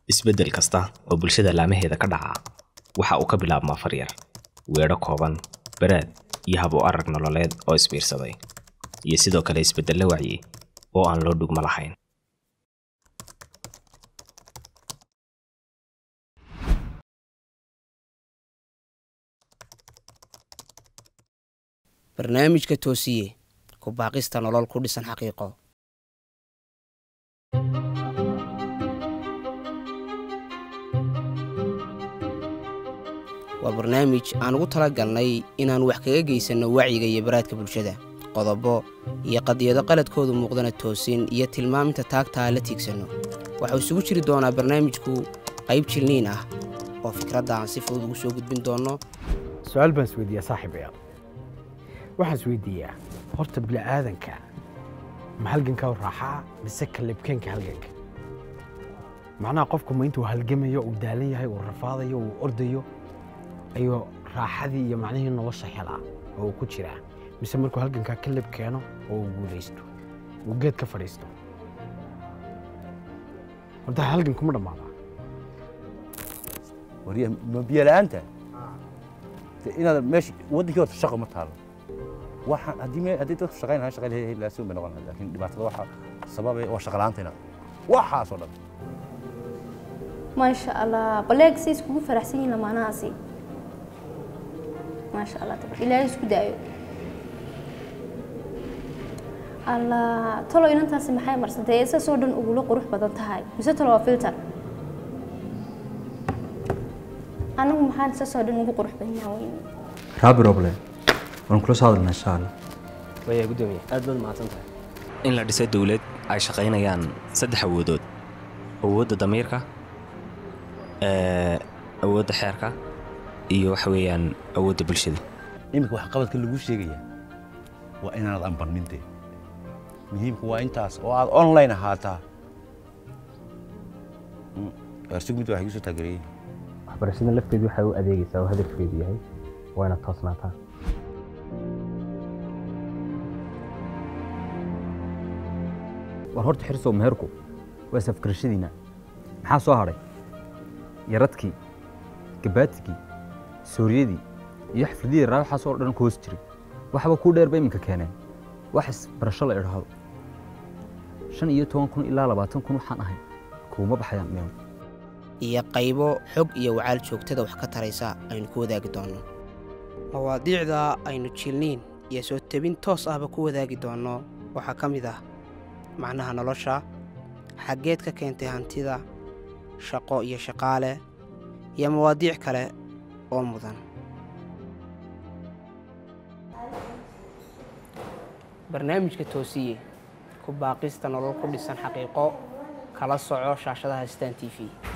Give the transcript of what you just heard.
isbeddel kasta oo bulshada laamaheeda ka dhaca waxa uu ka bilaabmaa faryar weedho kooban baraad iyo hab u arag nololeed oo isbiirsaday iyo sidoo kale isbeddello wacyi oo aan loo dhugmo lahayn barnaamijka toosiye ku baaqista nolol ku dhisan xaqiiqo waa barnaamij aan ugu tala galnay inaan wax kaga geysanno wacyiga iyo baraadka bulshada qodobo iyo qadiyado qaladkoodu muuqdana toosin iyo tilmaaminta taagtaa la tiigsanno waxau isugu jiri doonaa barnaamijku qayb jilniin ah oo fikradda aan si fudud ugu soo gudbin doonno su-aal baan isweydiiyaa saaxiibayaal waxaan isweydiiyaa horta bini'aadanka ma halganka u raaxaa mise kalibkeenka halganka macnaha qofku ma intuu halgamayo uu daalan yahay uu rafaadayo uu ordayo ayuu raaxadii iyo macnihii nolosha helaa oo uu ku jiraa mise markuu halgankaa kalib keeno oo uu guulaysto uu geed ka fadhiisto horta halganku ma dhammaadaa wariya ma biyo la'aanta de inaad meesha waddankii horta shaqo ma taalo waxaan haddii me haddii dadku shaqayn lahaa shaqayn lahaa laasuun bay noqon lahaa laakiin dhibaatada waxa sababay waa shaqa la'aantayna waxaasoo dhan maasha allah baleeg say iskugu faraxsan yihiin lamaanahaasi maasha allah tabar ilaahay isku daayo allah talo inantaasi maxay marsantay ee saasoo dhan ugula qurux badan tahay mise talo waa filter anagu maxaan saasoo dhan ugu qurux badnaa weyne raabi roble waan kula soo hadalnaa insha allah waya gudoomiye aad baad mahadsan tahay in la dhiso dowlad ay shaqaynayaan saddex awoodood awoodda damiirka ee, awoodda xeerka iyo waxa weeyaan awoodda bulshada iminka wax qabadka lagu sheegaya waa inaanad ambarnin dee muhiimku waa intaas oo aad online ahaataa arsig mid waxay kusoo taageerayeen waxbarashada lafteedu waxay u adeegaysaa oo hadafkeedu yahay waa inaad toosnaataa war horta xirsow meherku waa safgarashadiina maxaa soo hadhay yaradkii gabaatigii sooriyadii iyo xafladihii raa waxaas oo dhan ku hoos jiray waxba kuu dheer ba iminka keeneen wax isbarasho la idhaahdo shan iyo toban kun ilaa labaatan kun waxaan ahay kuuma baxayaan meel iyo qaybo xog iyo wacaal joogtada wax ka taraysa aynu ku wadaagi doonno mawaadiicda aynu jilniin iyo soo tebin toos ahba ku wadaagi doonno waxaa ka mid ah macnaha nolosha xaggeed ka keentay hantida shaqo iyo shaqaale iyo mawaadiic kale oo mudan barnaamijka toosiye ku baaqista nolol ku dhisan xaqiiqo kala soco shaashadaha stan t v